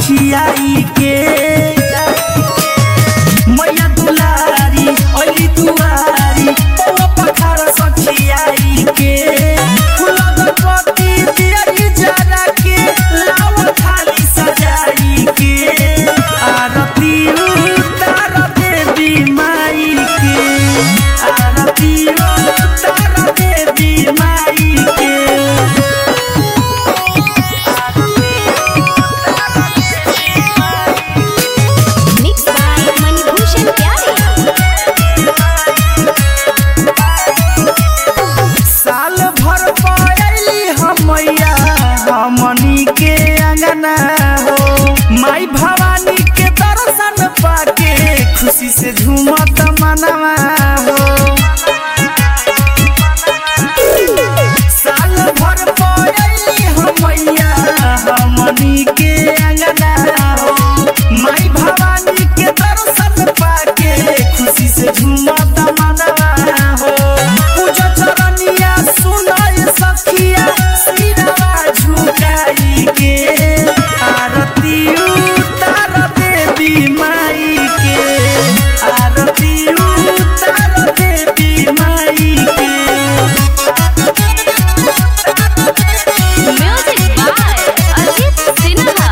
सखियाई के मैया दुलारी अली दुआरी पौवा पखार सखियाई के फूलक पत्ती दियरी जरा के लाव थाली सजाई के आरती उतार देवी माई के आरती उतार देवी माई के मिक्स बाय मणिभूषण प्यारे साल भर पयली हमैया हमनी के अंगना हो माई भवानी के दर्शन पाके खुशी से झूमत मनवा हो साल भर पयली हमैया हमनी के अंगना हो माई भवानी के दर्शन पाके खुशी से झूमत मनवा हो पूजा चरनिया सुनाय सखिया सिरवा झुकाई के आरती उतार देवी माई के आरती उतार देवी माई के म्यूजिक बाय अजीत सिन्हा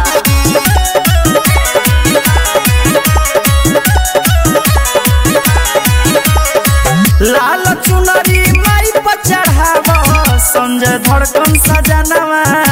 लाल चुनरी माई पर चढ़ाव संजय धड़कन सजनवा